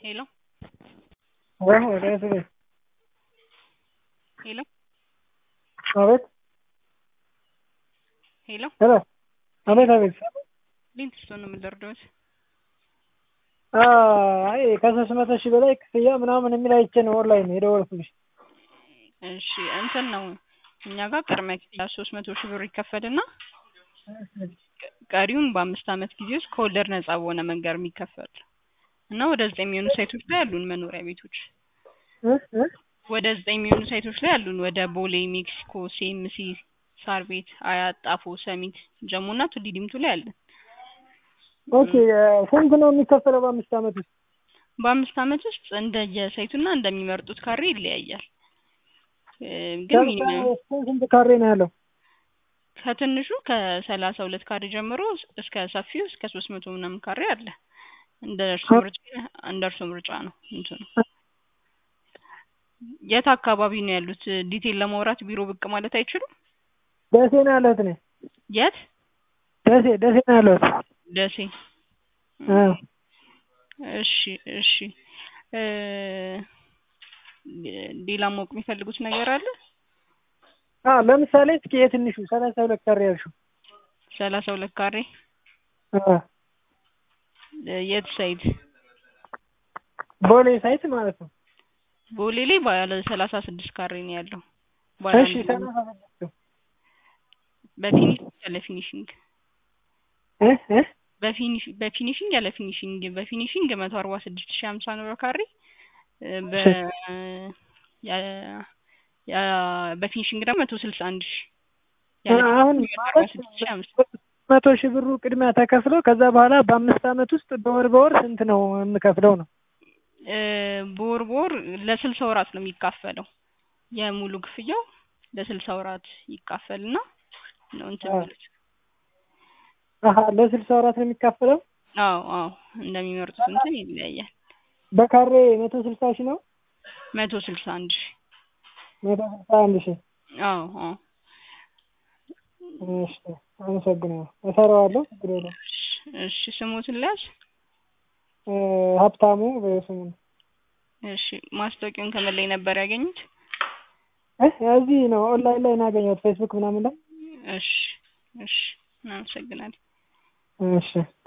Hello? Bueno, gracias. Hello? አቤት ሄሎ ሄሎ አቤት አቤት ሊንትስቶን ነው የምንደርደውት አይ ከሶስት መቶ ሺህ በላይ ክፍያ ምናምን የሚል አይቼ ነው ኦንላይን የደወልኩልሽ እሺ እንትን ነው እኛ ጋር ቅድመ ክፍያ ሶስት መቶ ሺህ ብር ይከፈልና ቀሪውን በአምስት ዓመት ጊዜ ውስጥ ከወለድ ነጻ በሆነ መንገድ የሚከፈል እና ወደ ዘጠኝ የሚሆኑ ሳይቶች ላይ ያሉን መኖሪያ ቤቶች እ እ ወደ ዘጠኝ የሚሆኑ ሳይቶች ላይ ያሉን ወደ ቦሌ፣ ሜክሲኮ፣ ሲኤምሲ፣ ሳር ቤት፣ አያት፣ ጣፎ፣ ሰሚት፣ ጀሞ እና ቱሊ ዲምቱ ላይ አለን። ኦኬ ስንት ነው የሚከፈለው በአምስት ዓመት ውስጥ? በአምስት ዓመት ውስጥ እንደየሳይቱና እንደሚመርጡት ካሬ ይለያያል። እ ግን ለምሳሌ ሚኒመም ስንት ስንት ካሬ ነው ያለው? ከትንሹ ከሰላሳ ሁለት ካሬ ጀምሮ እስከ ሰፊው እስከ ሶስት መቶ ምናምን ካሬ አለ። እንደ እርሶ ምርጫ እንደ እርሶ ምርጫ ነው እንትኑ። የት አካባቢ ነው ያሉት? ዲቴል ለማውራት ቢሮ ብቅ ማለት አይችሉም? ደሴ ነው ያለሁት እኔ የት? ደሴ ደሴ ነው ያለሁት። ደሴ። እ እሺ እሺ እ ሌላ ማወቅ የሚፈልጉት ነገር አለ? አ ለምሳሌ እስኪ የትንሹ ሰላሳ ሁለት ካሬ ያልሽው ሰላሳ ሁለት ካሬ አ እ የት ሳይድ? ቦሌ ሳይት ማለት ነው። ቦሌ ላይ ባለ ሰላሳ ስድስት ካሬ ነው ያለው። ባለ እሺ አንድ ሰላሳ ስድስት በፊኒሽንግ ያለ ፊኒሽንግ እ እ በፊኒሽ በፊኒሽንግ ያለ ፊኒሽንግ በፊኒሽንግ መቶ አርባ ስድስት ሺህ ሀምሳ ነው በካሬ እ በ ያ ያ በፊኒሽንግ ደግሞ መቶ ስልሳ አንድ ሺህ ያለ አሁን ፊኒሽንግ መቶ አርባ ማለት ስድስት ሺህ ሀምሳ መቶ ሺህ ብሩ ቅድሚያ ተከፍሎ ከዛ በኋላ በአምስት ዓመት ውስጥ በወር በወር ስንት ነው የምከፍለው ነው? እ በወር በወር ለስልሳ ወራት ነው የሚካፈለው። የሙሉ ክፍያው ለስልሳ ወራት ይካፈልና ነው እንትን አዎ። የሚሉት። አሀ ለስልሳ ወራት ነው የሚካፈለው? አዎ አዎ እንደሚመርጡት እንትን ይለያያል። በካሬ መቶ ስልሳ ሺህ ነው? መቶ ስልሳ አንድ ሺህ መቶ ስልሳ አንድ ሺህ አዎ አዎ እሺ አመሰግናለሁ። እሰራዋለሁ ችግር የለውም። እሺ ስሞትን ልያዝ? እ ሀብታሙ በስሙ ነው። እሺ ማስታወቂያውን ከምን ላይ ነበር ያገኙት? እ እዚህ ነው ኦንላይን ላይ ነው ያገኘሁት ፌስቡክ ምናምን ላይ። እሺ እሺ እናመሰግናለን። እሺ